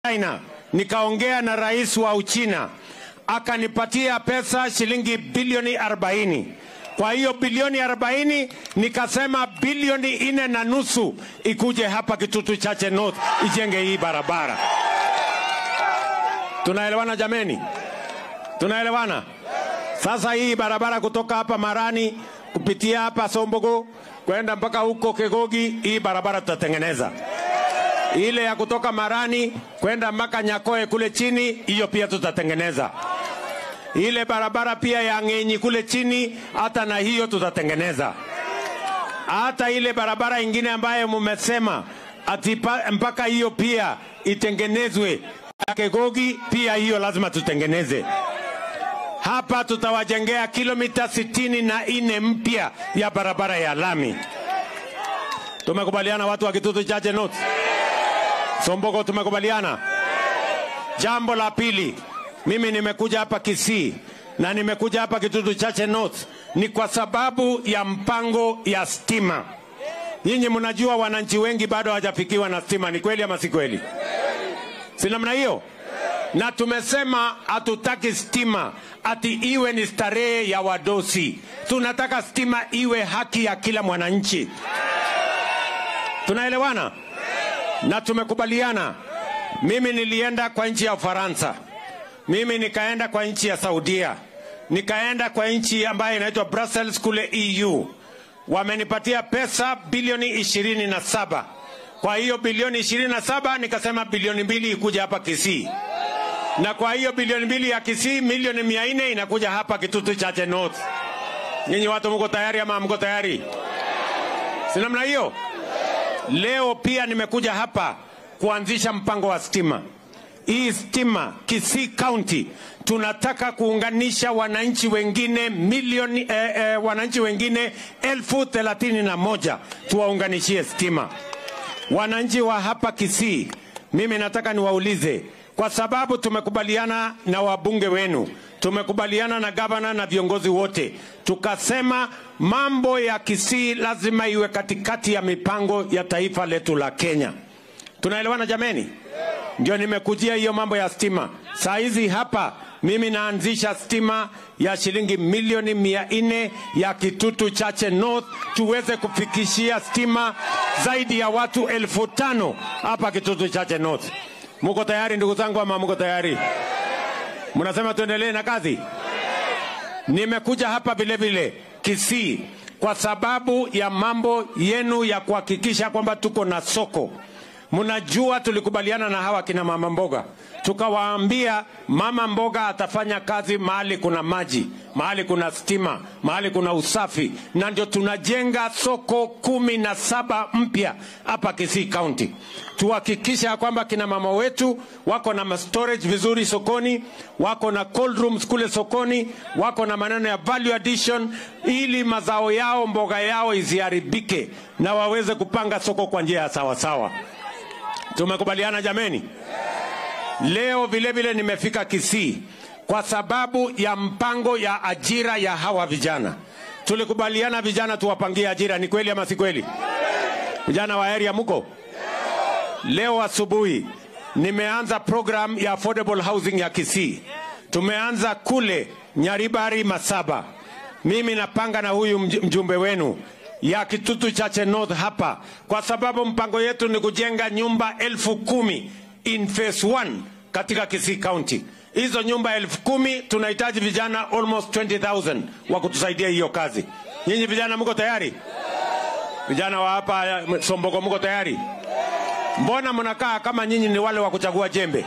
China, nikaongea na rais wa Uchina akanipatia pesa shilingi bilioni 40. Kwa hiyo bilioni 40 nikasema bilioni nne na nusu ikuje hapa Kitutu Chache North ijenge hii barabara. Tunaelewana jameni? Tunaelewana? Sasa hii barabara kutoka hapa Marani kupitia hapa Sombogo kwenda mpaka huko Kegogi, hii barabara tutatengeneza ile ya kutoka Marani kwenda mpaka Nyakoe kule chini, hiyo pia tutatengeneza. Ile barabara pia ya Ng'enyi kule chini, hata na hiyo tutatengeneza. Hata ile barabara ingine ambayo mumesema ati pa- mpaka hiyo pia itengenezwe ya Kegogi, pia hiyo lazima tutengeneze. Hapa tutawajengea kilomita sitini na nne mpya ya barabara ya lami. Tumekubaliana watu wa Kitutu Chache North? Sombogo tumekubaliana. Jambo la pili, mimi nimekuja hapa Kisii na nimekuja hapa Kitutu Chache North ni kwa sababu ya mpango ya stima. Nyinyi mnajua wananchi wengi bado hawajafikiwa na stima, ni kweli ama si kweli? Si namna hiyo? Na tumesema hatutaki stima ati iwe ni starehe ya wadosi. Tunataka stima iwe haki ya kila mwananchi. Tunaelewana? na tumekubaliana. Mimi nilienda kwa nchi ya Ufaransa, mimi nikaenda kwa nchi ya Saudia, nikaenda kwa nchi ambayo inaitwa Brussels kule EU. Wamenipatia pesa bilioni ishirini na saba. Kwa hiyo bilioni ishirini na saba nikasema bilioni mbili ikuja hapa Kisii, na kwa hiyo bilioni mbili ya Kisii milioni mia nne inakuja hapa Kitutu Chache North. Nyinyi watu mko tayari ama mko tayari? Si namna hiyo? Leo pia nimekuja hapa kuanzisha mpango wa stima. Hii stima Kisii County tunataka kuunganisha wananchi wengine milioni eh, eh, wananchi wengine elfu thelathini na moja tuwaunganishie stima. Wananchi wa hapa Kisii, mimi nataka niwaulize, kwa sababu tumekubaliana na wabunge wenu, tumekubaliana na gavana na viongozi wote, tukasema mambo ya Kisii lazima iwe katikati ya mipango ya taifa letu la Kenya. Tunaelewana jameni? Ndio nimekujia hiyo mambo ya stima. Saa hizi hapa mimi naanzisha stima ya shilingi milioni mia nne ya Kitutu Chache North, tuweze kufikishia stima zaidi ya watu elfu tano hapa Kitutu Chache North. Muko tayari ndugu zangu ama muko tayari? Mnasema tuendelee na kazi? Nimekuja hapa vile vile Kisii kwa sababu ya mambo yenu ya kuhakikisha kwamba tuko na soko. Mnajua tulikubaliana na hawa kina mama mboga, tukawaambia mama mboga atafanya kazi mahali kuna maji, mahali kuna stima, mahali kuna usafi, na ndio tunajenga soko kumi na saba mpya hapa Kisii County. Tuhakikisha ya kwamba kina mama wetu wako na storage vizuri sokoni, wako na cold rooms kule sokoni, wako na maneno ya value addition, ili mazao yao mboga yao isiharibike na waweze kupanga soko kwa njia ya sawasawa. Tumekubaliana jameni? Leo vile vile nimefika Kisii kwa sababu ya mpango ya ajira ya hawa vijana. Tulikubaliana vijana tuwapangie ajira, ni kweli ama si kweli? Vijana wa area muko? Leo asubuhi nimeanza program ya affordable housing ya Kisii. Tumeanza kule Nyaribari Masaba. Mimi napanga na huyu mj- mjumbe wenu ya Kitutu Chache North hapa, kwa sababu mpango yetu ni kujenga nyumba elfu kumi in phase one katika Kisii County. Hizo nyumba elfu kumi tunahitaji vijana almost 20,000 wa kutusaidia hiyo kazi. Nyinyi vijana mko tayari? Vijana wa hapa eh, Sombogo mko tayari? Mbona mnakaa kama nyinyi ni wale wa kuchagua jembe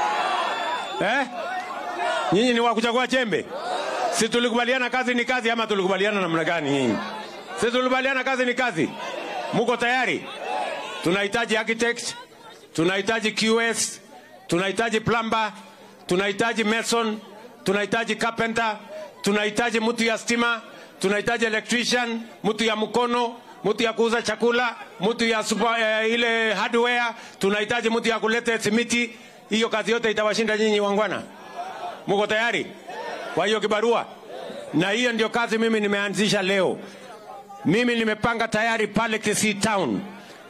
eh? Nyinyi ni wa kuchagua jembe? Si tulikubaliana kazi ni kazi, ama tulikubaliana namna gani nyinyi? Si tulikubaliana kazi ni kazi? Muko tayari? Tunahitaji architect, tunahitaji QS, tunahitaji plumber, tunahitaji mason, tunahitaji carpenter, tunahitaji mtu ya stima, tunahitaji electrician, mtu ya mkono, mtu ya kuuza chakula, mtu ya super, eh, ile hardware, tunahitaji mtu ya kuleta simiti. Hiyo kazi yote itawashinda nyinyi wangwana? Muko tayari kwa hiyo kibarua? Na hiyo ndio kazi mimi nimeanzisha leo. Mimi nimepanga tayari pale Kisii Town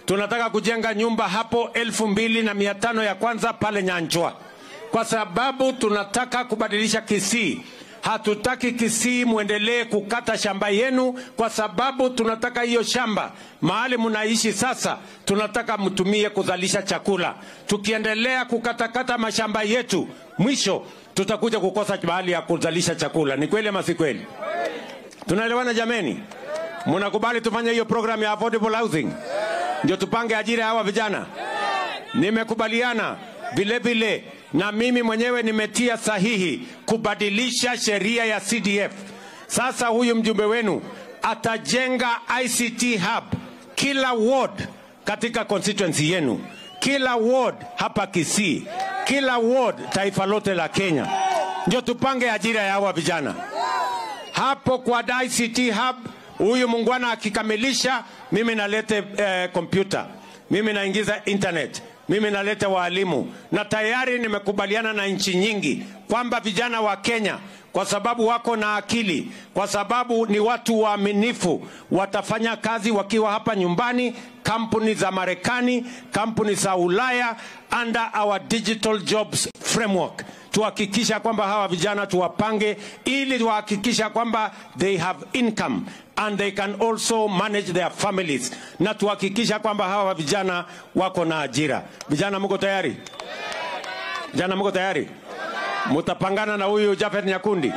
tunataka kujenga nyumba hapo elfu mbili na mia tano ya kwanza pale Nyanchwa, kwa sababu tunataka kubadilisha Kisii. Hatutaki Kisii muendelee kukata shamba yenu, kwa sababu tunataka hiyo shamba mahali mnaishi sasa, tunataka mtumie kuzalisha chakula. Tukiendelea kukatakata mashamba yetu, mwisho tutakuja kukosa mahali ya kuzalisha chakula. Ni kweli ama si kweli? Tunaelewana jameni? Mnakubali tufanye hiyo program ya affordable housing, ndio tupange ajira ya hawa vijana? Nimekubaliana vile vile na mimi mwenyewe nimetia sahihi kubadilisha sheria ya CDF. Sasa huyu mjumbe wenu atajenga ICT hub kila ward katika constituency yenu, kila ward hapa Kisii, kila ward taifa lote la Kenya, ndio tupange ajira ya hawa vijana hapo kwa ICT hub. Huyu mungwana akikamilisha, mimi nalete kompyuta, mimi naingiza internet, mimi naleta waalimu, na tayari nimekubaliana na nchi nyingi kwamba vijana wa Kenya kwa sababu wako na akili, kwa sababu ni watu waaminifu, watafanya kazi wakiwa hapa nyumbani, kampuni za Marekani, kampuni za Ulaya, under our digital jobs framework tuhakikisha kwamba hawa vijana tuwapange ili tuhakikisha kwamba they have income and they can also manage their families, na tuhakikisha kwamba hawa vijana wako na ajira. Vijana mko tayari? Vijana mko tayari? Mutapangana na huyu Jafet Nyakundi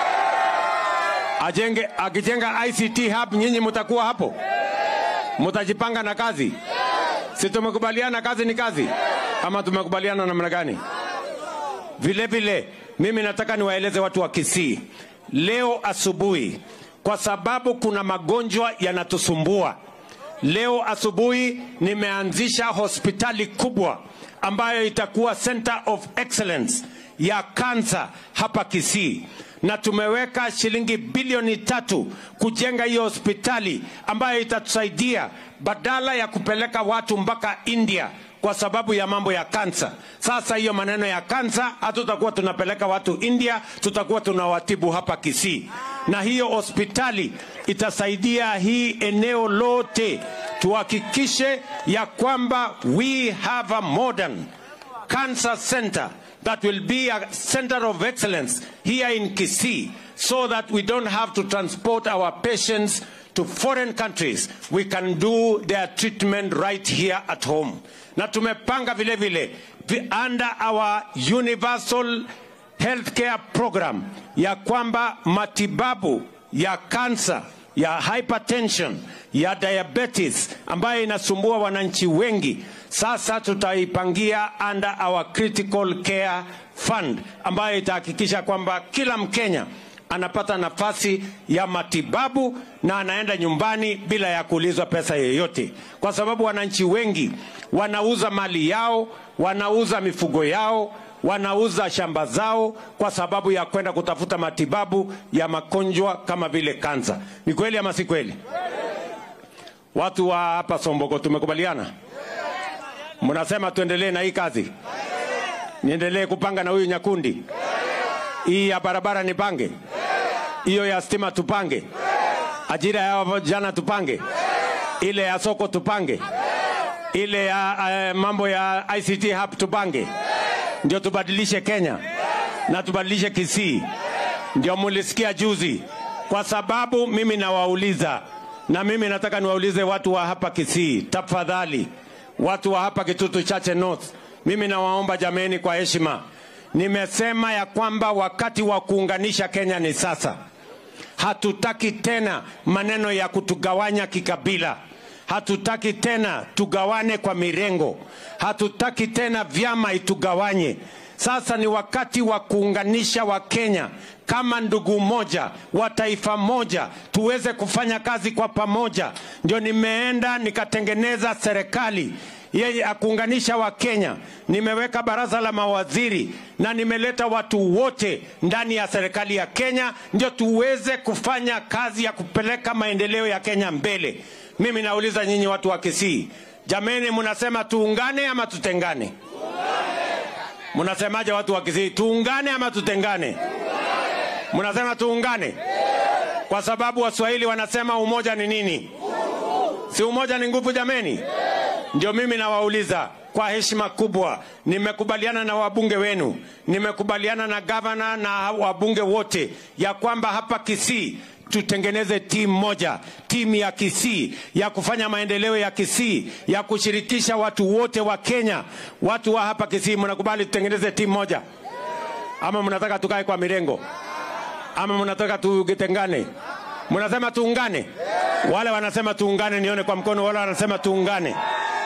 ajenge, akijenga ICT hub, nyinyi mutakuwa hapo, mutajipanga na kazi. Si tumekubaliana kazi ni kazi, ama tumekubaliana namna gani? Vile vile mimi nataka niwaeleze watu wa Kisii leo asubuhi, kwa sababu kuna magonjwa yanatusumbua. Leo asubuhi nimeanzisha hospitali kubwa ambayo itakuwa center of excellence ya kansa hapa Kisii, na tumeweka shilingi bilioni tatu kujenga hiyo hospitali ambayo itatusaidia badala ya kupeleka watu mpaka India kwa sababu ya mambo ya kansa. Sasa hiyo maneno ya kansa hatutakuwa tunapeleka watu India, tutakuwa tunawatibu hapa Kisii, na hiyo hospitali itasaidia hii eneo lote. Tuhakikishe ya kwamba we have a modern cancer center that will be a center of excellence here in Kisii so that we don't have to transport our patients to foreign countries. We can do their treatment right here at home. Na tumepanga vile vile under our universal healthcare program ya kwamba matibabu ya kansa ya hypertension ya diabetes ambayo inasumbua wananchi wengi, sasa tutaipangia under our critical care fund ambayo itahakikisha kwamba kila Mkenya anapata nafasi ya matibabu na anaenda nyumbani bila ya kuulizwa pesa yoyote, kwa sababu wananchi wengi wanauza mali yao, wanauza mifugo yao, wanauza shamba zao kwa sababu ya kwenda kutafuta matibabu ya magonjwa kama vile kansa. Ni kweli ama si kweli? Watu wa hapa Somboko tumekubaliana, mnasema tuendelee na hii kazi, niendelee kupanga na huyu Nyakundi, hii ya barabara nipange, hiyo ya stima tupange, ajira ya vijana tupange, ile ya soko tupange, ile ya uh, mambo ya ICT hub tupange, ndio tubadilishe Kenya na tubadilishe Kisii. Ndio mulisikia juzi, kwa sababu mimi nawauliza, na mimi nataka niwaulize watu wa hapa Kisii, tafadhali, watu wa hapa Kitutu Chache North, mimi nawaomba jameni, kwa heshima, nimesema ya kwamba wakati wa kuunganisha Kenya ni sasa. Hatutaki tena maneno ya kutugawanya kikabila. Hatutaki tena tugawane kwa mirengo. Hatutaki tena vyama itugawanye. Sasa ni wakati wa kuunganisha Wakenya kama ndugu moja wa taifa moja, tuweze kufanya kazi kwa pamoja. Ndio nimeenda nikatengeneza serikali yeye akuunganisha Wakenya. Nimeweka baraza la mawaziri na nimeleta watu wote ndani ya serikali ya Kenya, ndio tuweze kufanya kazi ya kupeleka maendeleo ya Kenya mbele. Mimi nauliza nyinyi watu wa Kisii, jameni, mnasema tuungane ama tutengane? Mnasemaje watu wa Kisii, tuungane ama tutengane? Mnasema tuungane kwa sababu Waswahili wanasema umoja ni nini? Si umoja ni nguvu jameni? Ndio mimi nawauliza kwa heshima kubwa, nimekubaliana na wabunge wenu, nimekubaliana na gavana na wabunge wote ya kwamba hapa Kisii tutengeneze timu moja, timu ya Kisii ya kufanya maendeleo ya Kisii, ya kushirikisha watu wote wa Kenya. Watu wa hapa Kisii, mnakubali tutengeneze timu moja ama mnataka tukae kwa mirengo ama mnataka tugitengane? Mnasema tuungane? Wale wanasema tuungane, nione kwa mkono. Wale wanasema tuungane.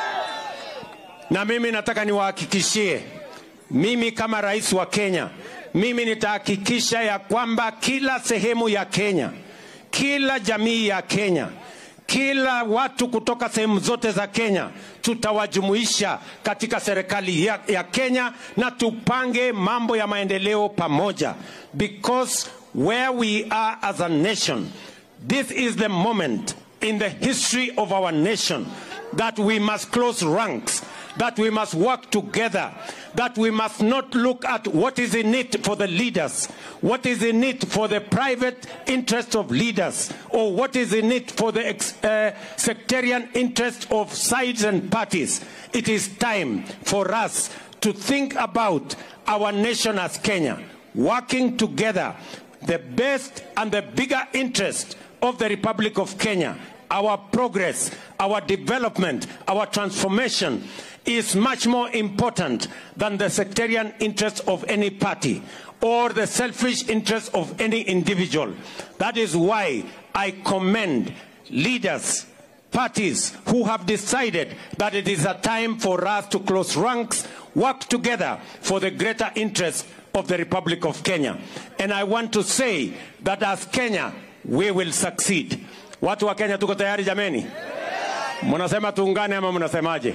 Na mimi nataka niwahakikishie, mimi kama rais wa Kenya, mimi nitahakikisha ya kwamba kila sehemu ya Kenya, kila jamii ya Kenya, kila watu kutoka sehemu zote za Kenya tutawajumuisha katika serikali ya, ya Kenya na tupange mambo ya maendeleo pamoja, because where we are as a nation, this is the moment in the history of our nation that we must close ranks that we must work together, that we must not look at what is in it for the leaders, what is in it for the private interest of leaders, or what is in it for the ex- uh, sectarian interest of sides and parties. It is time for us to think about our nation as Kenya, working together, the best and the bigger interest of the Republic of Kenya our progress, our development, our transformation is much more important than the sectarian interest of any party or the selfish interest of any individual. That is why I commend leaders, parties who have decided that it is a time for us to close ranks, work together for the greater interest of the Republic of Kenya. And I want to say that as Kenya, we will succeed. Watu wa Kenya tuko tayari jameni? Mnasema tuungane ama mnasemaje?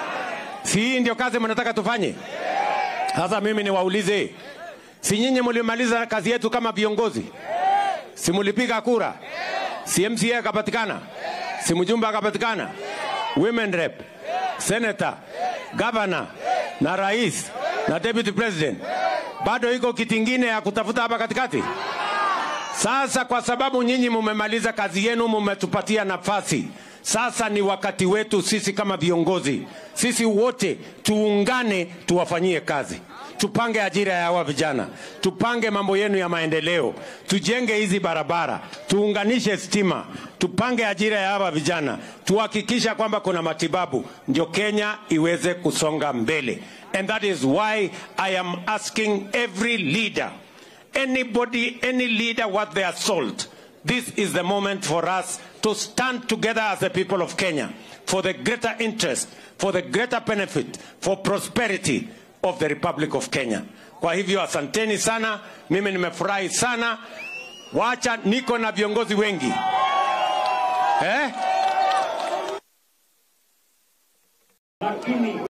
Si hii ndio kazi mnataka tufanye? Sasa mimi niwaulize, si nyinyi mlimaliza kazi yetu kama viongozi? Si mlipiga kura? Si MCA akapatikana? Si mjumbe akapatikana? Women rep, senator, governor na rais na deputy president. Bado iko kiti ingine ya kutafuta hapa katikati? Sasa kwa sababu nyinyi mumemaliza kazi yenu, mumetupatia nafasi. Sasa ni wakati wetu sisi kama viongozi, sisi wote tuungane, tuwafanyie kazi, tupange ajira ya hawa vijana, tupange mambo yenu ya maendeleo, tujenge hizi barabara, tuunganishe stima, tupange ajira ya hawa vijana, tuhakikisha kwamba kuna matibabu, ndio Kenya iweze kusonga mbele. And that is why I am asking every leader anybody, any leader worth their salt, this is the moment for us to stand together as the people of Kenya for the greater interest, for the greater benefit, for prosperity of the Republic of Kenya. Kwa hivyo asanteni sana, mimi nimefurahi sana. Wacha niko na viongozi wengi eh?